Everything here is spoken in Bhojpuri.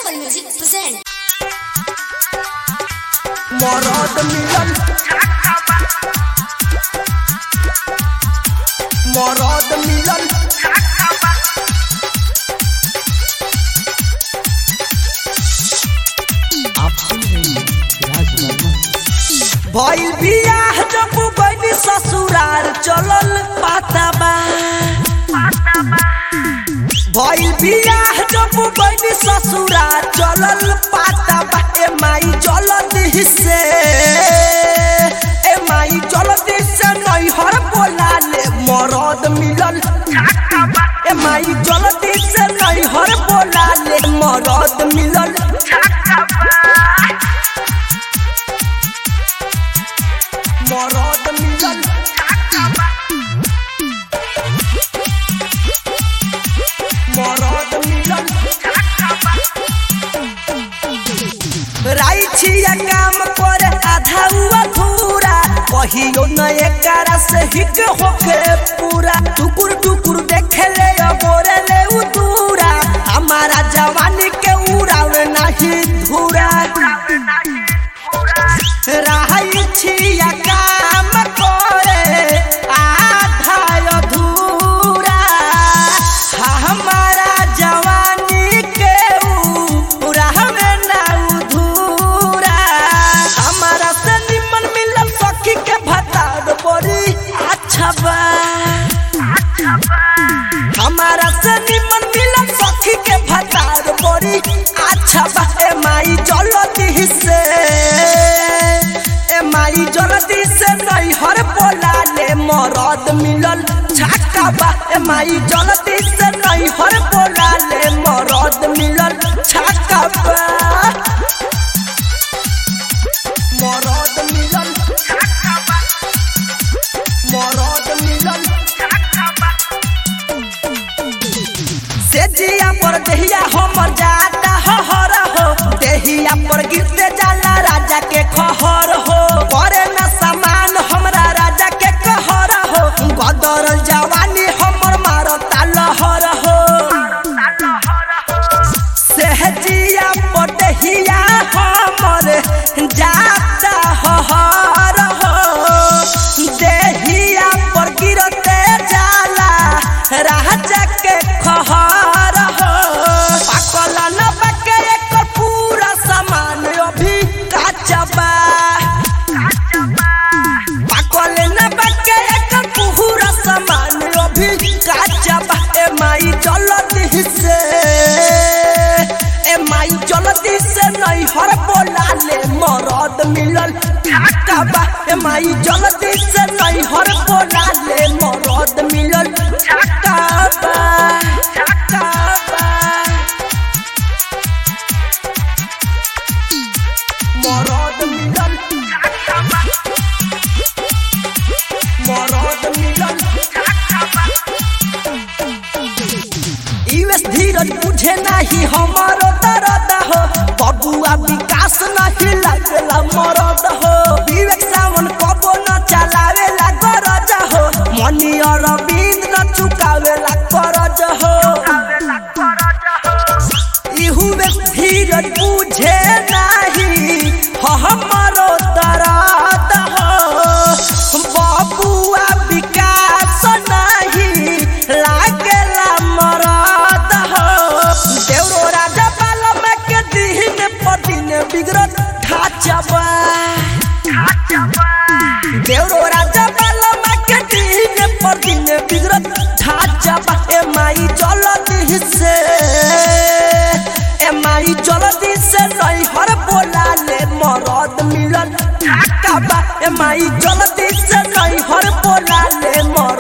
Global Music present. मरद मिलन मरद मिलन आप सुन रहे हैं राज वर्मा भइल बियाह जब बनी ससुरार चलल पाताबा भइल बियाह जब बनी ससुरार चलल पाताबा ए माई जलदी से ए माई जलदी से नैहर बोला ले मरद मिलल ए माई जलदी से नैहर बोला ले मरद मिलल मरद मिलल मरद मिलल राई छिया काम करे आधा हुआ धूरा कहियो न एकरा से हिक होके पूरा टुकुर टुकुर देखे ले गोरे ले उ दूरा हमारा जवानी के उड़ावे नहीं धूरा राई छिया काम करे आधा अधूरा हमारा जवानी के उड़ावे ना उधूरा हमारा से निमन मिलल सखी के भतार बड़ी अच्छा बा हमारा से निमन मिलल सखी के भतार बड़ी अच्छा बा ए माई जलती से ए माई जलती से नैहर बोला ले मरद मिलल छक्का बा ए माई जलती से नैहर बोला ले मरद मिलल छक्का बा मरद मिलल मरद मिलल से जिया पर देहिया हमर जाता हहर हो देहिया पर गिरते जाला राजा के खहर हो करे न समान हमरा राजा के कहर हो बदरल जवानी हमर मारता लहर हो सहजिया पर देहिया हमर जाता हहर हो देहिया पर गिरते जाला राजा के खहर हो पाकल न बके एक पूरा सामान अभी काचा बा पाकल न बके एक पूरा सामान अभी काचा बा ए माई जलती से ए माई जलती से नहीं हर बोला ले मरद मिलल ठाका बा ए माई जलती से नहीं हर बोला ले मरद मिलल ठाका बा ठाका बा मरद मिलल मरद मिलल यूएस धीरज बुझे नाही हमारो दर्द हो बबुआ विकास नहीं लगला मरद हो विवेक सावन कबो न चलावेला गरज हो मनी अरविंद न चुकावेला करज हो इहुए धीरज बुझे नाही हमारो दर्द हो बबुआ विकास नहीं लागेला मरद हो देवरो राजा बालम के दिन पर दिन बिगड़त ढाचबा देवरो राजा बालम के दिन पर दिन बिगड़त ढाचबा ए माई जलती से ए माई जलती से नहीं हर बोला ले मरद मिलल ढाका बा ए माई जलती से नहीं हर बोला ले मरद